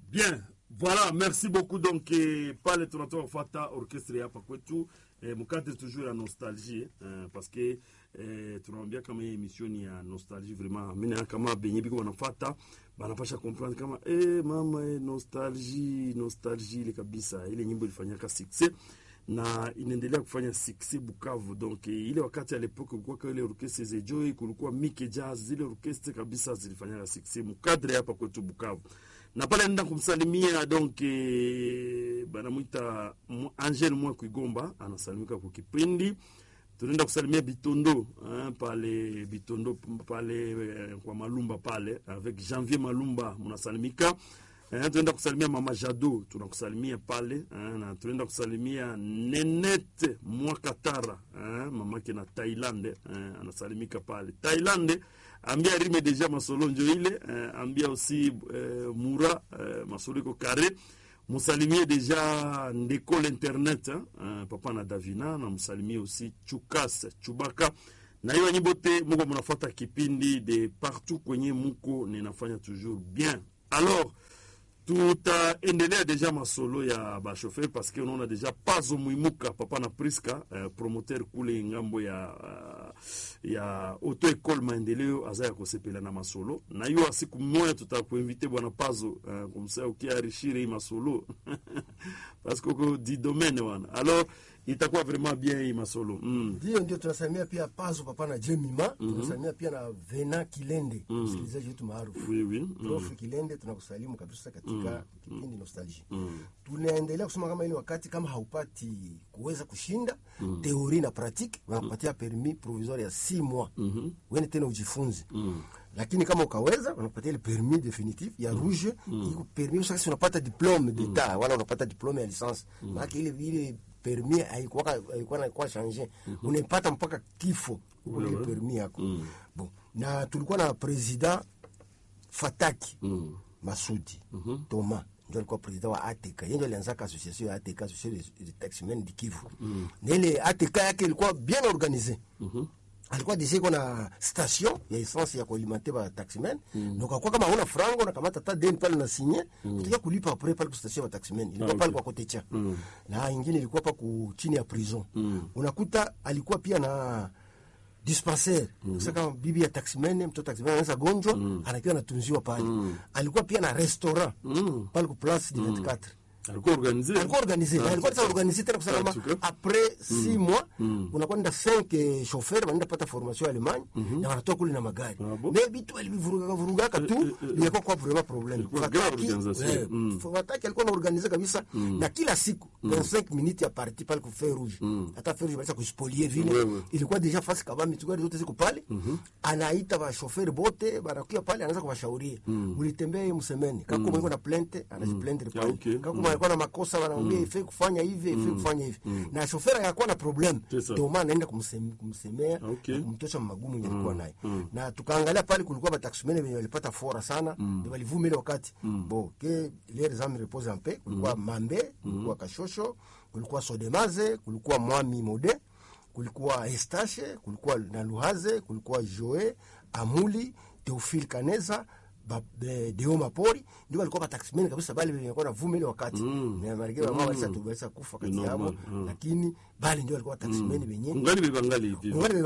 Bien, voilà, merci beaucoup. Donc, eh, pale tunatoka kufuata orchestre hapa kwetu eh, mkate toujours ya nostalgie eh, parce que eh, tunaambia kama hii emission ni ya nostalgie vraiment. Mimi na kama benye biko wanafuata banapasha comprendre kama eh, mama eh, nostalgie nostalgie ile kabisa, ile nyimbo ilifanyaka succès na inaendelea kufanya succès Bukavu. Donc eh, ile wakati à l'époque kulikuwa kwa ile orchestre za Joy, kulikuwa Mike Jazz, zile orchestre kabisa zilifanyaka succès mkadre hapa kwetu Bukavu na pale nenda kumsalimia donc eh, banamwita Mu- Angel mwa Kuigomba anasalimika kwa kipindi tunaenda kusalimia Bitondo hein, pale Bitondo pale eh, kwa Malumba pale avec Janvier Malumba mnasalimika eh, tunaenda kusalimia Mama Jado tunakusalimia pale eh, na tunaenda kusalimia Nenete Mwakatara eh, mamake na Thailand eh, anasalimika pale Thailand ambia rime deja masolonjo ile eh, ambia aussi eh, Mura eh, masoliko kare musalimie deja ndeko l'internet hein, eh, papa na Davina na msalimie aussi Chukas Chubaka na hiyo nyimbo te muko mnafuata kipindi de partout kwenye muko ninafanya toujours bien alors tutaendelea deja masolo ya bashofer parce que unaona deja pazo mwimuka papa na priska eh, promoteur kule ngambo ya uh, ya auto école maendeleo aza ya kosepela na masolo na hiyo siku moja tutakuinvite bwana pazo eh, kumsa ukiarishire hii masolo parce que uko di domaine wana alors itakuwa vraiment bien hii masolo mm. Ndio, ndio tunasalimia pia Pazo Papa na Jemima. Tunasalimia pia na Vena Kilende, msikilizaji wetu maarufu. oui, oui. Prof Kilende, tunakusalimu kabisa katika kipindi Nostalgie. Tunaendelea kusema kama ile wakati kama haupati kuweza kushinda teori na pratique, wanakupatia permis provisoire ya 6 mois. Wewe tena ujifunze. Lakini kama ukaweza wanakupatia ile permis definitif ya rouge, iko permis sasa unapata diplome d'etat wala unapata diplome ya licence. Maana ile ile permis haikuwa haikuwa na kwa changer. Unaipata mpaka kifo uko ile permis yako. Bon, na tulikuwa na president Fataki Masudi Toma ndio alikuwa president wa ATK. Yeye ndio alianzaka association ya ATK, association de taximen du Kivu. Na ile ATK yake ilikuwa bien organisée. Alikuwa deja iko na station ya essence ya kualimenter ba taximen. Na kwa kama una frango na kamata ta deni pale na signer, utakia kulipa après pale kwa station ya taximen. Ilikuwa pale kwa kote cha. Na ingine ilikuwa pa ku chini ya prison. Unakuta alikuwa pia na dispensaire sasa kama bibi ya taximene mtoto taximene anaweza gonjwa anakiwa anatunziwa pale alikuwa pia na restaurant pale ku place du 24 alikuwa organisé alikuwa organisé na alikuwa sasa organisé tena kusema kama Tuka. après 6 mois unakuwa nenda 5 chauffeur wanaenda pata formation ya Allemagne na wanatoka kule na magari Ah, bon? mais vitu alivivuruga vurugaka tu ilikuwa kwa vraiment problème Ilikuwa grave organisation. eh, Mm. Fataki alikuwa na organize kabisa na kila siku 25 minutes ya parti pale ku feu rouge hata feu rouge balisa kuspolier vile Wewe. ilikuwa deja fasi kabambi tu gari zote ziko pale anaita ba chauffeur bote banakuya pale anaanza kuwashauria ulitembea hii msemeni kako mwiko na plainte anajiplaindre Ah, pale okay. kako alikuwa na makosa wanamwambia ife kufanya hivi ife kufanya hivi na chauffeur akakuwa na problem C'est ça. ndio maana anaenda kumsem- kumsemea Okay. na kumtosha magumu yenye alikuwa nayo na tukaangalia pale kulikuwa bataximene wenye walipata fora sana ndio walivuma ile wakati bo ke les âmes reposent en paix kulikuwa mambe kulikuwa kashosho kulikuwa sodemaze kulikuwa mwami mode kulikuwa estache kulikuwa na luhaze kulikuwa joe amuli teofil kaneza ba- de- deo mapori ndio walikuwa bataximene kabisa bale wenye walikuwa navuma ile wakati na marege wao walisa tu walisa kufa kati Normal, yao mm. lakini bale ndio walikuwa bataximene wenye ungali bebangali hivi Ungali